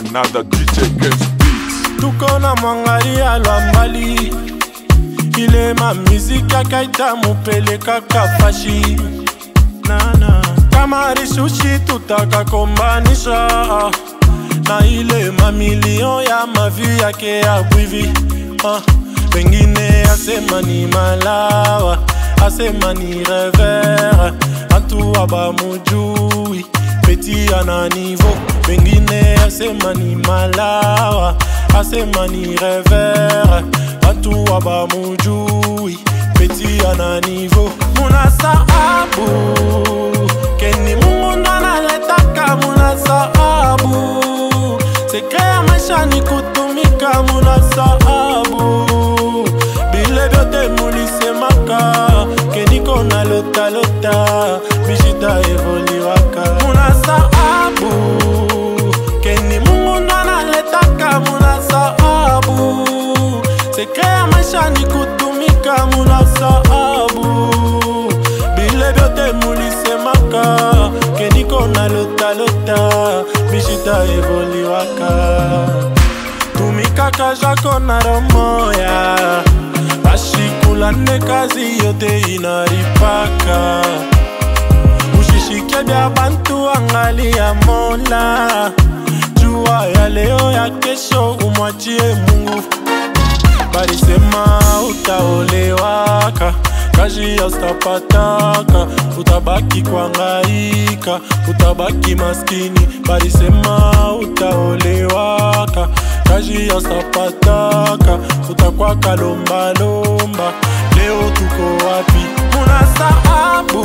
another DJ Games Beats. tuko na mwangali ya lwambali ilema miziki akaita mupelekaka fashi nana kama rishushi tutakakombanisha na ile mamilion ya mavi yake ya bwivi ah, pengine asema ni malawa asema ni revere antuwa bamujui peti ana nivo pengine asema ni malawa asema ni revere antuwa bamujui peti ana nivo muna saabu keni mungu ndo analetaka muna saabu sekre ya maisha ni kutumika muna saabu bile vyote mulisemaka keniko na lotalota bishita evoliwaka muna saabu keni mungu ndo analetaka muna saabu sekre ya maisha ni kutumika muna saabu bile vyote mulisemaka keniko na lotalota bishita evoliwaka tumikaka jako na romoya bashikula nde kazi yote inaripaka ushishike bya bantu angali ya mola jua ya leo ya kesho umwachie mungu balisema utaolewaka kazi ya utapataka utabaki kwangaika utabaki maskini balisema utaolewaka kazi ya utapataka utakwaka lombalomba leo tuko wapi muna saabu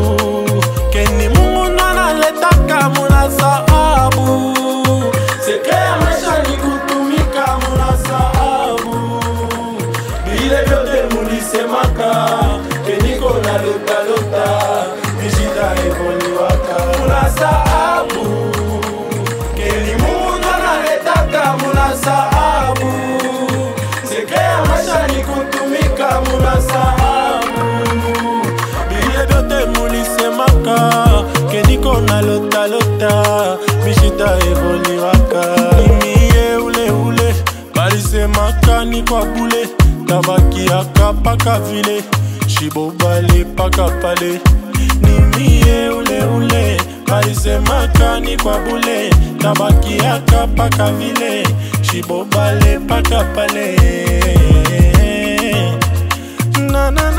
keni mungu ndo analetaka muna saabu seke ya maisha ni kutumika muna saabu vile vyote mulisemaka keniko na lotalota vishita evoliwaka muna saabu keni mungu ndo analetaka muna saabu seke ya maisha ni kutumika muna saabu vile vyote mulisemaka keniko na lotalota bishita evoliwaka mimiye uleule balisemaka ni kwa bule tabakiaka paka vile shibobale paka pale nimie uleule balisemaka ni kwa bule tabakiaka paka vile shibobale paka pale na, na,